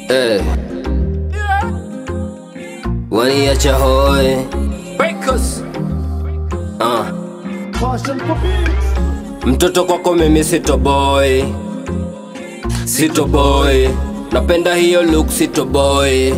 Eh. Waniacha hoi Breakers. uh. Mtoto kwako mimi sito boy Sito boy Napenda hiyo look sito boy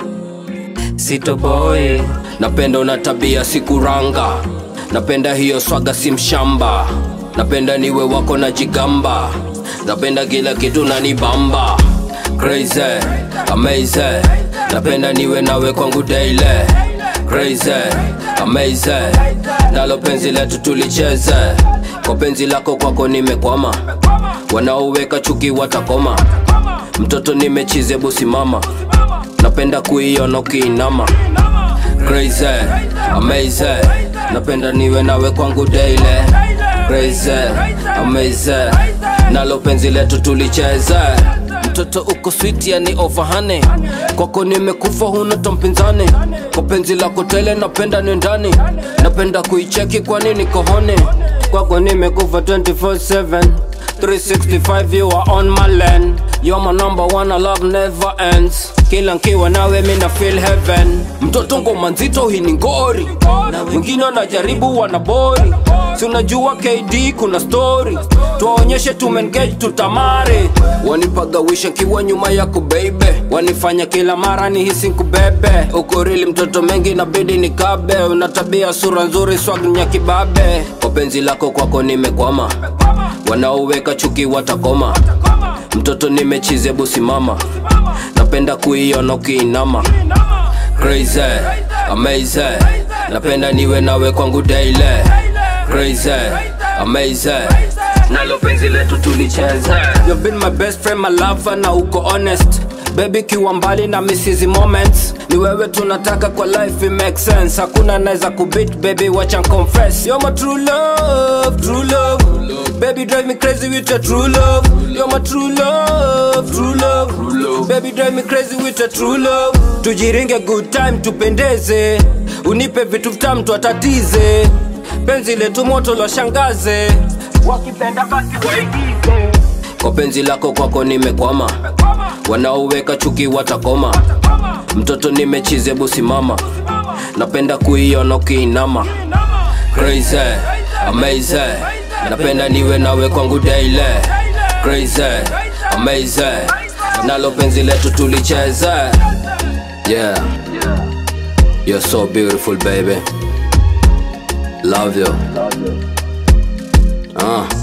Sito boy Napenda una tabia sikuranga Napenda hiyo swaga si mshamba Napenda niwe wako na jigamba Napenda kila kitu na nibamba Crazy, amazing Napenda niwe nawe kwangu daily Crazy, amazing Nalo penzi letu tulicheze Kwa penzi lako kwako nimekwama Wanaoweka chuki watakoma Mtoto nimechize busi mama Napenda kuiona ukiinama Crazy, amazing Napenda niwe nawe kwangu daily Crazy, amazing Nalo penzi letu tulicheze Mtoto uko sweet yani overhane Kwako nimekufa huna tompinzani Kwa penzi lako tele napenda nendani Napenda kuicheki kwani niko hone Kwako nimekufa 24-7 365 you are on my land You're my number one, our love never ends Kila nkiwa nawe mina feel heaven Mtoto ngoma nzito hii ni ngori Wengine wanajaribu wanabori Si unajua KD kuna story Tuwaonyeshe tumengage tutamare Wanipagawisha kiwa nyuma yako baby Wanifanya kila mara ni hisi nkubebe Uko rili mtoto mengi nabidi nikabe Una tabia sura nzuri swag nya kibabe Kwa penzi lako kwako nimekwama Wanaoweka chuki watakoma Mtoto nimechize busi mama Napenda kuiona ukiinama Crazy, amazing Napenda niwe nawe kwangu daily Crazy, amazing Nalo penzi letu tulicheze You've been my best friend, my lover na uko honest Baby kiwa mbali na misizi moments Ni wewe tunataka kwa life it makes sense Hakuna naeza kubit baby wacha confess You're my true love, true love Baby drive me crazy with your true love You're my true love, true love Baby drive me crazy with your true love Tujiringe good time tupendeze Unipe vitu vitamu twatatize Penzi letu moto lwashangaze Wakipenda basi waigize Kwa penzi lako kwako nimekwama Wanaoweka chuki watakoma Mtoto nimechize busi mama Napenda kuiona ukiinama Crazy, amazing Napenda niwe nawe kwangu daily Crazy, amazing Nalo penzi letu tulicheze Yeah You're so beautiful baby Love you Uh.